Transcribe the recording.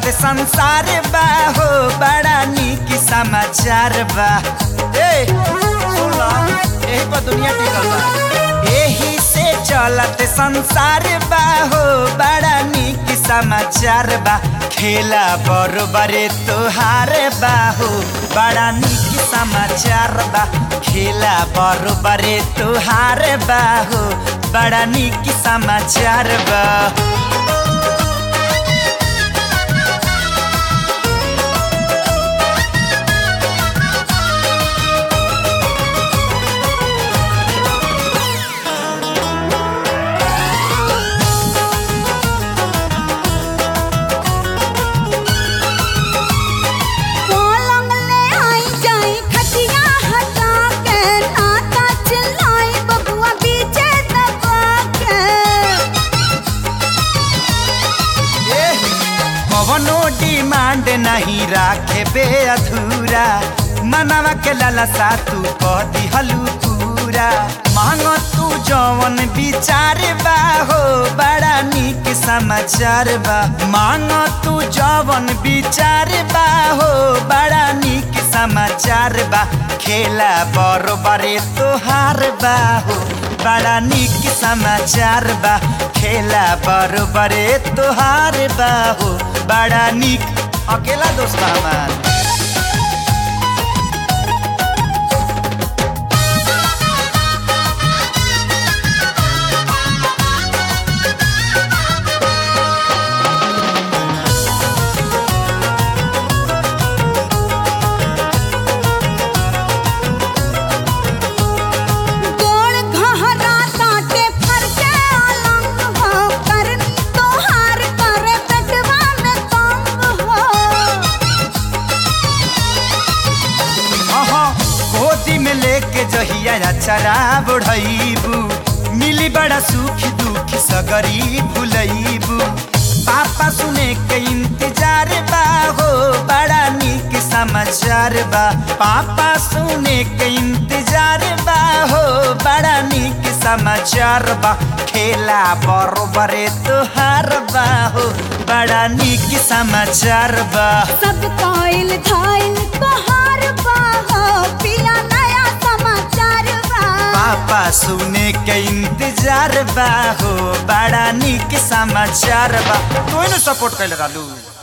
चलत संसार बा हो बड़ा नीक समाचार बा ए सुन ला यही पर दुनिया टिकल बा यही से चलत संसार बा हो बड़ा नीक समाचार बा खेला बरोबरे तोहार बा हो बड़ा नीक समाचार बा खेला बरोबरे तोहार बा हो बड़ा नीक समाचार बा पलंग ले आई जाई खटिया हटा के नाता चिल्लाई बबुआ बीचे दबा के कवनो डिमांड नहीं राखे बे अधूरा मनवा के लालसा तू कह दिहलू पूरा मांग तू जवन विचार बा हो बड़ा नीक समाचार बा मांग तू जवन विचार बा हो बड़ा नीक समाचार बा खेला बरोबरे तोहार बा हो बड़ा नीक समाचार बा खेला बरोबरे तोहार बा हो बड़ा नीक अकेला दोस्त बा हमार गोड़ घहरा ताटे फरके अलंग हो करनी तोहार करे पेटवा में तंग हो अहाँ गोदी में लेके जहिया चरा बढ़ैबू मिली बड़ा सुख दुख सगरी भुलैबू पापा सुने के इंतजार बा हो बड़ा नीक समाचार बा पापा सुने के इंतजार बा हो बड़ा नीक समाचार बा खेला बरोबरे तोहार बा हो बड़ा नीक समाचार बा सब काइल धाइल तोहार बा हो पिला नया समाचार बा पापा सुने के इंतजार बा हो बड़ा नीक समाचार बा तू सपोर्ट कैले रहलू